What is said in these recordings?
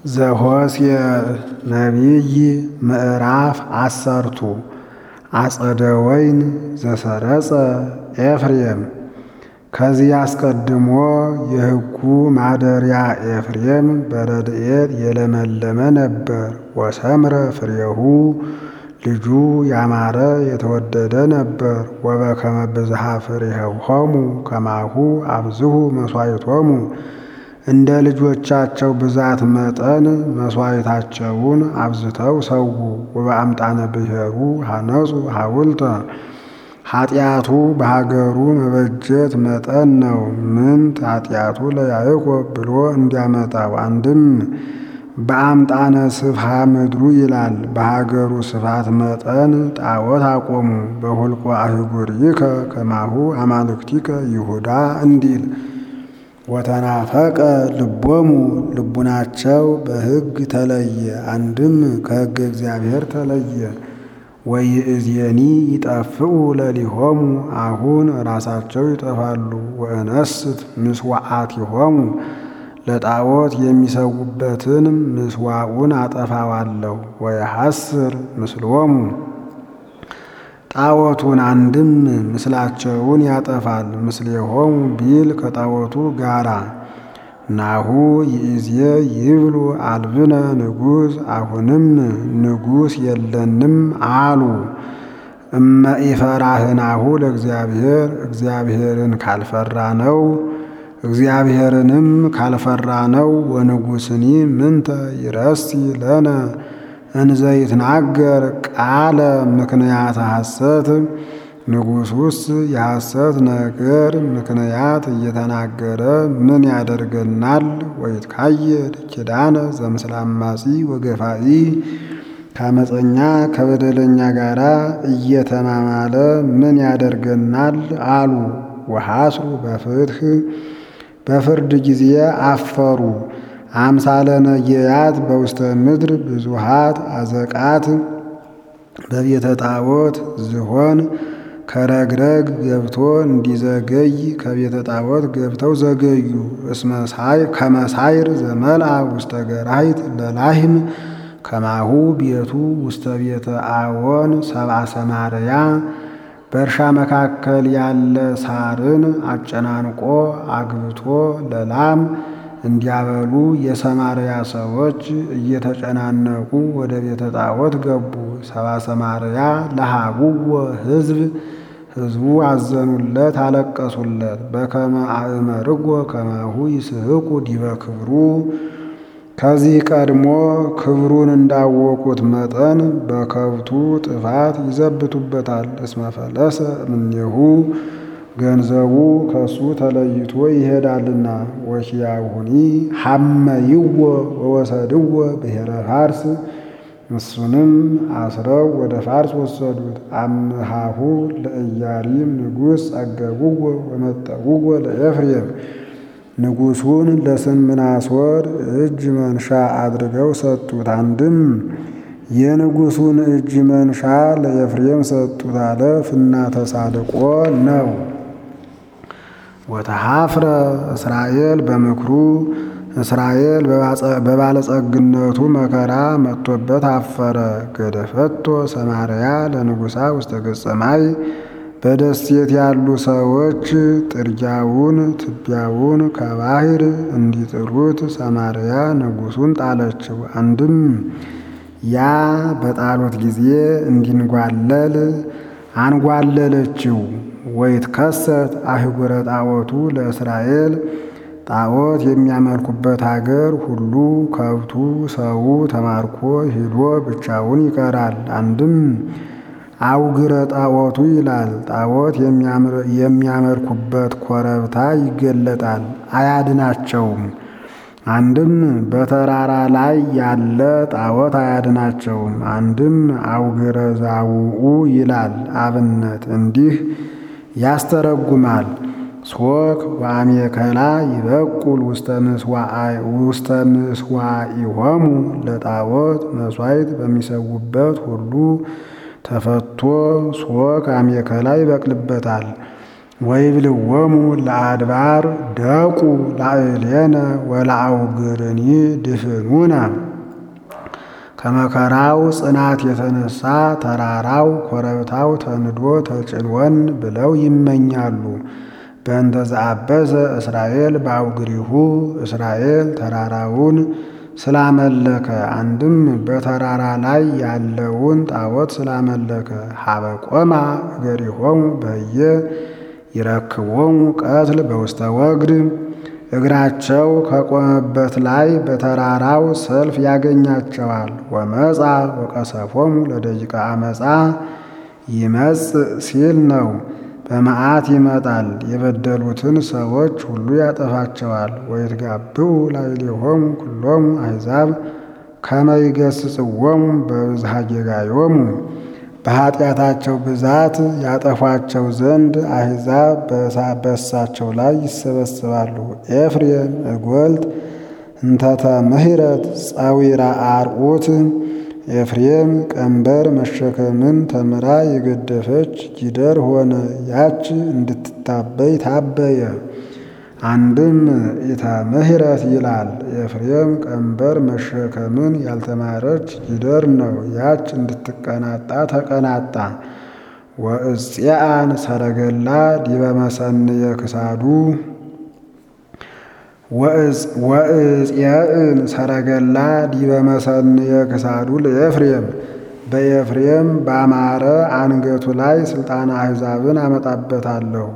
ዘኍስየ ነቢይ ምዕራፍ አሰርቱ አጸደ ወይን ዘሰረጸ ኤፍሬም። ከዚህ አስቀድሞ የሕጉ ማደሪያ ኤፍሬም በረድኤት የለመለመ ነበር። ወሰምረ ፍሬሁ ልጁ ያማረ የተወደደ ነበር። ወበከመ ብዝሃ ፍሬሆሙ ከማሁ አብዝሁ መሥዋዕቶሙ እንደ ልጆቻቸው ብዛት መጠን መሥዋዕታቸውን አብዝተው ሰዉ። ወበአምጣነ ብሔሩ ሐነጹ ሐውልተ ኃጢአቱ በሀገሩ መበጀት መጠን ነው። ምንት ኃጢአቱ ለያዕቆብ ብሎ እንዲያመጣው አንድም በአምጣነ ስፍሃ ምድሩ ይላል። በሀገሩ ስፋት መጠን ጣዖት አቆሙ። በሁልቆ አህጉሪከ ከማሁ አማልክቲከ ይሁዳ እንዲል ወተናፈቀ ልቦሙ ልቡናቸው በሕግ ተለየ። አንድም ከሕገ እግዚአብሔር ተለየ። ወይእዜኒ ይጠፍኡ ለሊሆሙ አሁን ራሳቸው ይጠፋሉ። ወእነስት ምስዋዓቲሆሙ ለጣዖት የሚሰዉበትን ምስዋዑን አጠፋዋለሁ። ወየሐስር ምስሎሙ ጣዖቱን አንድም ምስላቸውን ያጠፋል። ምስሌሆሙ ቢል ከጣዖቱ ጋራ ናሁ ይእዜ ይብሉ አልብነ ንጉሥ አሁንም ንጉሥ የለንም አሉ። እመ ኢፈራህናሁ ለእግዚአብሔር እግዚአብሔርን ካልፈራ ነው እግዚአብሔርንም ካልፈራ ነው። ወንጉሥኒ ምንተ ይረሲ ለነ እንዘ ይትናገር ቃለ ምክንያት ሐሰት ንጉሡስ የሐሰት ነገር ምክንያት እየተናገረ ምን ያደርገናል? ወይትካየድ ኪዳነ ዘምስለ አማጺ ወገፋኢ ከአመፀኛ ከበደለኛ ጋር እየተማማለ ምን ያደርገናል አሉ። ወሐስሩ በፍትሕ በፍርድ ጊዜ አፈሩ። አምሳለ ነጌያት በውስተ ምድር ብዙሃት አዘቃት በቤተ ጣዖት ዝሆን ከረግረግ ገብቶ እንዲዘገይ ከቤተ ጣዖት ገብተው ዘገዩ። ከመሳይር ዘመልአ ውስተ ገራሂት ለላህም ከማሁ ቤቱ ውስተ ቤተ አዎን ሰብአ ሰማርያ በእርሻ መካከል ያለ ሳርን አጨናንቆ አግብቶ ለላም እንዲያበሉ የሰማርያ ሰዎች እየተጨናነቁ ወደ ቤተ ጣዖት ገቡ። ሰብአ ሰማርያ ለሃቡዎ ሕዝብ ሕዝቡ አዘኑለት፣ አለቀሱለት። በከመ አእመርጎ ከማሁ ይስሕቁ ዲበ ክብሩ ከዚህ ቀድሞ ክብሩን እንዳወቁት መጠን በከብቱ ጥፋት ይዘብቱበታል። እስመ ፈለሰ እምኔሁ ገንዘቡ ከሱ ተለይቶ ይሄዳልና። ወኪያሁኒ ሐመይዎ ወወሰድዎ ብሔረ ፋርስ እሱንም አስረው ወደ ፋርስ ወሰዱት። አምሃሁ ለኢያሪም ንጉሥ ጸገቡዎ ወመጠውዎ ለኤፍሬም ንጉሡን ለስምናሶር እጅ መንሻ አድርገው ሰጡት። አንድም የንጉሡን እጅ መንሻ ለኤፍሬም ሰጡት አለ። ፍና ተሳልቆ ነው። ወተሐፍረ እስራኤል በምክሩ እስራኤል በባለጸግነቱ መከራ መጥቶበት አፈረ። ገደፈቶ ሰማርያ ለንጉሣ ውስተ ገጸ ማይ በደሴት ያሉ ሰዎች ጥርጊያውን ትቢያውን ከባህር እንዲጥሉት ሰማርያ ንጉሡን ጣለችው። አንድም ያ በጣሎት ጊዜ እንዲንጓለል አንጓለለችው። ወይትከሰት አህጉረ ጣዖቱ ለእስራኤል ጣዖት የሚያመልኩበት አገር ሁሉ ከብቱ ሰው ተማርኮ ሂዶ ብቻውን ይቀራል። አንድም አውግረ ጣዖቱ ይላል። ጣዖት የሚያመልኩበት ኮረብታ ይገለጣል፣ አያድናቸውም። አንድም በተራራ ላይ ያለ ጣዖት አያድናቸውም። አንድም አውግረ ዛውኡ ይላል አብነት እንዲህ ያስተረጉማል። ሶክ ወአሜከላ ይበቁል ውስተ ምስዋኢሆሙ ለጣዖት መሥዋዕት በሚሰዉበት ሁሉ ተፈቶ ሶክ አሜከላ ይበቅልበታል። ወይብልዎሙ ለአድባር ደቁ ላዕሌነ ወለአውግርኒ ድፍኑነ ከመከራው ጽናት የተነሳ ተራራው ኮረብታው ተንዶ ተጭንወን ብለው ይመኛሉ። በእንተ ዘአበሰ እስራኤል በአውግሪሁ እስራኤል ተራራውን ስላመለከ አንድም በተራራ ላይ ያለውን ጣዖት ስላመለከ ሀበቆማ እገሪሆሙ በየ ይረክቦሙ ቀትል በውስተ ወግድ እግራቸው ከቆመበት ላይ በተራራው ሰልፍ ያገኛቸዋል። ወመጻ ወቀሰፎሙ ለደቂቀ አመፃ ይመጽእ ሲል ነው። በመዓት ይመጣል፣ የበደሉትን ሰዎች ሁሉ ያጠፋቸዋል። ወይትጋብኡ ላዕሌሆሙ ኩሎሙ አሕዛብ ከመ ይገሥጽዎሙ በብዝሃ ጌጋዮሙ በኃጢአታቸው ብዛት ያጠፏቸው ዘንድ አሕዛብ በእሳቸው ላይ ይሰበስባሉ። ኤፍሬም እጐልት እንተተ ምህረት ጸዊራ አርዑት ኤፍሬም ቀንበር መሸከምን ተምራ የገደፈች ጊደር ሆነ። ያች እንድትታበይ ታበየ። አንድም ኢተ ምህረት ይላል። ኤፍሬም ቀንበር መሸከምን ያልተማረች ጊደር ነው። ያች እንድትቀናጣ ተቀናጣ። ወእጽአን ሰረገላ ዲበ መሰንየ ክሳዱ ወእጽየእን ሰረገላ ዲበ መሰንየ ክሳዱ ለኤፍሬም በኤፍሬም ባማረ አንገቱ ላይ ስልጣነ አሕዛብን አመጣበታለሁ።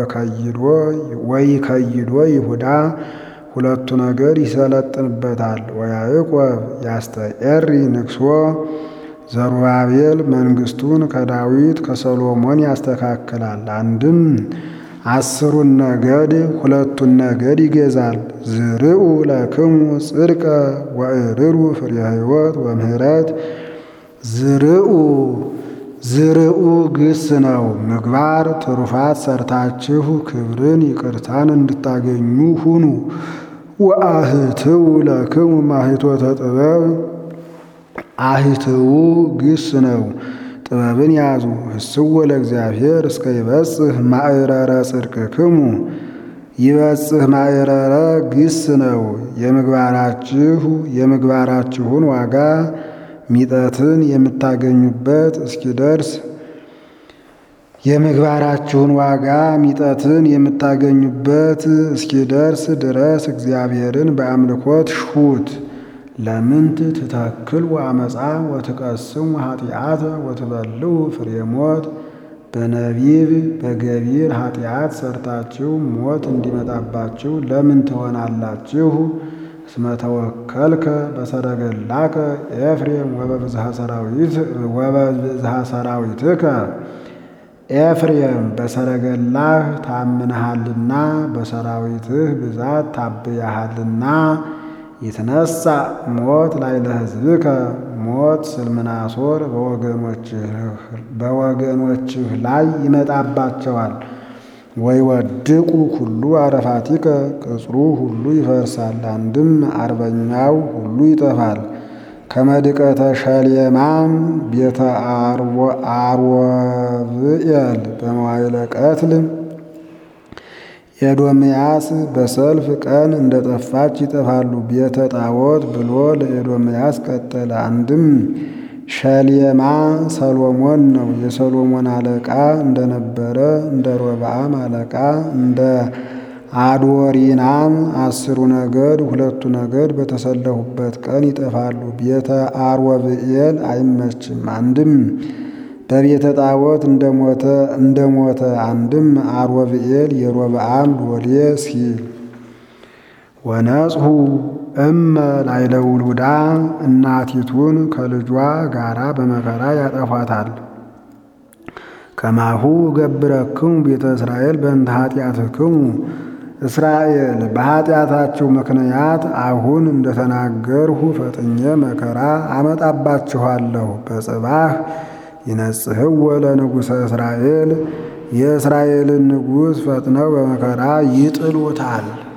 ወይከይዶ ይሁዳ ሁለቱ ነገር ይሰለጥንበታል። ወያዕቆብ ያስተኤሪ ንግሶ ዘሩባቤል መንግስቱን ከዳዊት ከሰሎሞን ያስተካክላል። አንድም አስሩን ነገድ ሁለቱን ነገድ ይገዛል። ዝርኡ ለክሙ ጽድቀ ወእርሩ ፍሬ ሕይወት ወምህረት ዝርኡ ዝርኡ ግስ ነው። ምግባር ትሩፋት ሰርታችሁ ክብርን ይቅርታን እንድታገኙ ሁኑ። ወአህትው ለክሙ ማሂቶተ ጥበብ አህትው ግስ ነው። ጥበብን ያዙ። ህስዎ ለእግዚአብሔር እስከ ይበጽህ ማዕረረ ጽድቅክሙ ይበጽህ ማዕረረ ግስ ነው። የምግባራችሁ የምግባራችሁን ዋጋ ሚጠትን የምታገኙበት እስኪደርስ የምግባራችሁን ዋጋ ሚጠትን የምታገኙበት እስኪደርስ ድረስ እግዚአብሔርን በአምልኮት ሹት። ለምንት ትተክል ወአመፃ ወትቀስሙ ኃጢአተ ወትበልዑ ፍሬ ሞት በነቢብ በገቢር ኃጢአት ሰርታችሁ ሞት እንዲመጣባችሁ ለምን ትሆናላችሁ? እስመ ተወከልከ በሰረገላከ ኤፍሬም ወበብዝሃ ሰራዊትከ ኤፍሬም በሰረገላህ ታምነሃልና በሰራዊትህ ብዛት ታብያሃልና ይትነሳ ሞት ላይ ለሕዝብከ ሞት ስልምናሶር በወገኖችህ ላይ ይመጣባቸዋል። ወይ ወድቁ ሁሉ አረፋቲከ ቅጽሩ ሁሉ ይፈርሳል። አንድም አርበኛው ሁሉ ይጠፋል። ከመድቀተ ሸሌማም ቤተ አርወብኤል በመዋይለ ቀትል ኤዶምያስ በሰልፍ ቀን እንደ ጠፋች ይጠፋሉ። ቤተ ጣዖት ብሎ ለኤዶምያስ ቀጠለ። አንድም ሸሌማ ሰሎሞን ነው። የሰሎሞን አለቃ እንደነበረ እንደ ሮብዓም አለቃ እንደ አድወሪናም አስሩ ነገድ ሁለቱ ነገድ በተሰለፉበት ቀን ይጠፋሉ። ቤተ አርወብኤል አይመችም። አንድም በቤተ ጣዖት እንደሞተ እንደሞተ አንድም አርወብኤል የሮብዓም ሎሌ ሲል ወነጽሁ እመ ላይለ ውሉዳ እናቲቱን ከልጇ ጋራ በመከራ ያጠፏታል። ከማሁ ገብረክሙ ቤተ እስራኤል በእንተ ኃጢአትክሙ እስራኤል በኃጢአታችሁ ምክንያት አሁን እንደተናገርሁ ፈጥኜ መከራ አመጣባችኋለሁ። በጽባህ ይነጽህወ ለንጉሠ እስራኤል የእስራኤልን ንጉሥ ፈጥነው በመከራ ይጥሉታል።